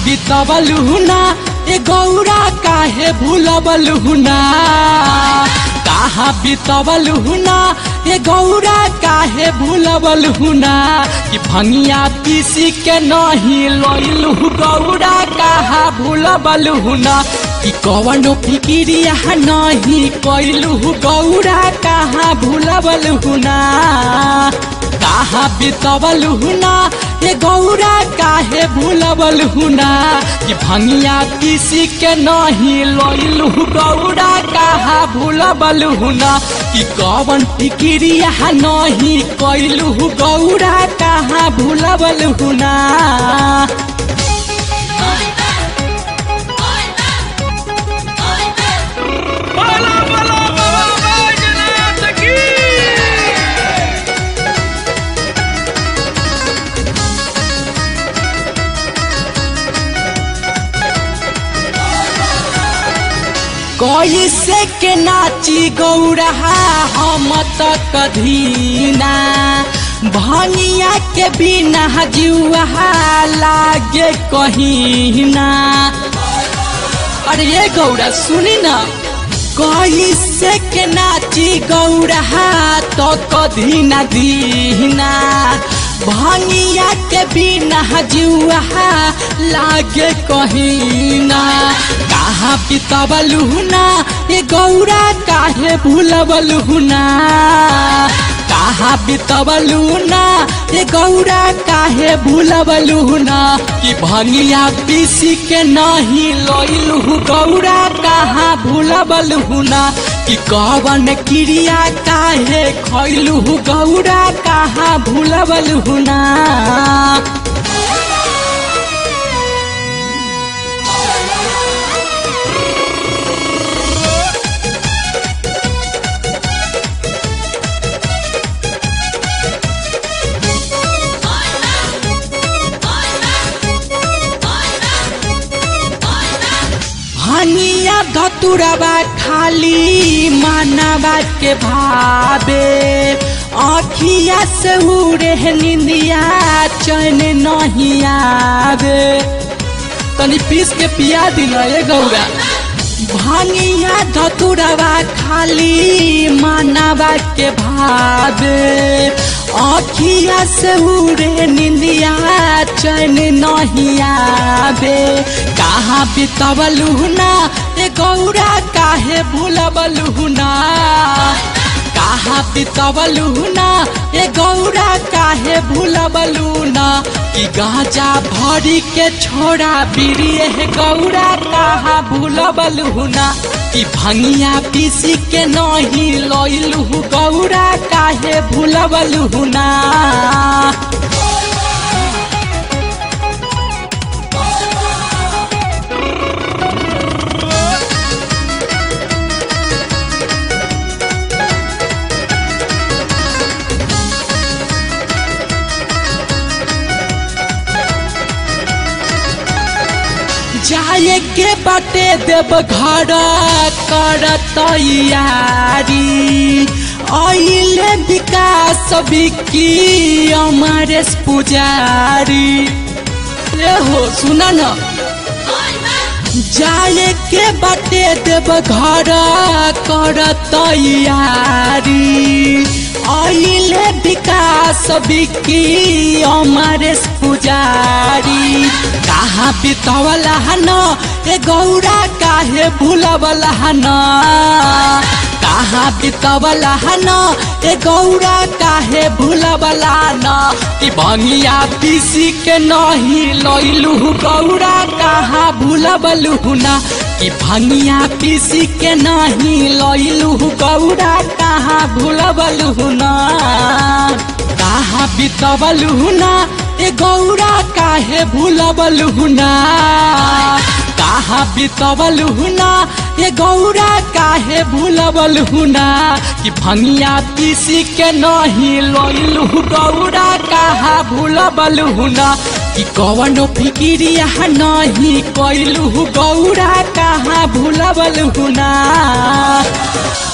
बितवलु ना ए गौरा काहे भूलबलु ना कहा बितवलु ना ए गौरा काहे भूलबलु ना कि भंगिया पीसी के नहीं लइलु गौरा कहा भूलबलु ना कि कवनो फिकिरिया नहीं कैलु गौरा कहा भूलबलु ना कहा बितवलु ना ए गौरा काहे भूलबलु ना कि भंगिया पीसी के नहीं लइलु गौरा कहा भूलबलु ना कि कवन फिकिरिया नहीं कैलु गौरा कहा भूलबलु ना बाला बाला बाबा बैजनाथ की कैसे के नाची गौरा हम त कधीना भनिया के बिना जुआ लागे कहीना अरे ये गौरा सुनी ना कैसे के नाची गौरा तो कधी न दीना भनिया के बिना जुआ लागे कहीना कहाँ बितबलू ना ये गौरा काहे भूलबलू ना कहाँ बितबलू ना ये गौरा काहे भूलबलू ना कि भंगिया पीसी के नहीं लइलू गौरा कहाँ भूलबलू ना कि कवन क्रिया काहे खैलू गौरा कहाँ भूलबलू ना हनिया धतुरबा खाली मानवा के भावे आखिया से उड़े निंदिया चैन नहीं आवे तनी पीस के पिया दिना ये गौरा भनिया धतुरबा खाली मानवा के भावे आखिया से उड़े निंदिया चैन नहीं आवे कहाँ बितवलू ना ए गौरा काहे भूलबलू ना कहाँ बितवलू ना ए गौरा काहे भूलबलू ना कि गाजा भरी के छोड़ा बिरिए हे गौरा कहाँ भूलबलू ना कि भंगिया पीसी के नहीं लइलू गौरा काहे भूलबलू ना जाए के बाटे देव घर कर तैयारी अइले विकास बिकी अमरेश पुजारी ए हो सुना न जाए के बाटे देव घर कर तैयारी अइले विकास बिकी अमरेश पुजारी कहाँ बितवला न ए गौरा काहे भूलवला न कहाँ बितवला न ए गौरा काहे भूलवला न कि बंगिया पीसी के नहीं लइलू गौरा कहाँ भूलबलू ना कि भंगिया पीसी के नहीं लइलू गौरा कहाँ भूलबलू ना कहाँ बितवलू ना ए गौरा काहे भूलबलू ना कहाँ बितवलू ना ए गौरा काहे भूलबलू ना कि भंगिया पीसी के नहीं लइलू गौरा कहाँ भूलबलू ना कि कवनो फिकिरिया नहीं कैलू गौरा कहाँ भूलबलू ना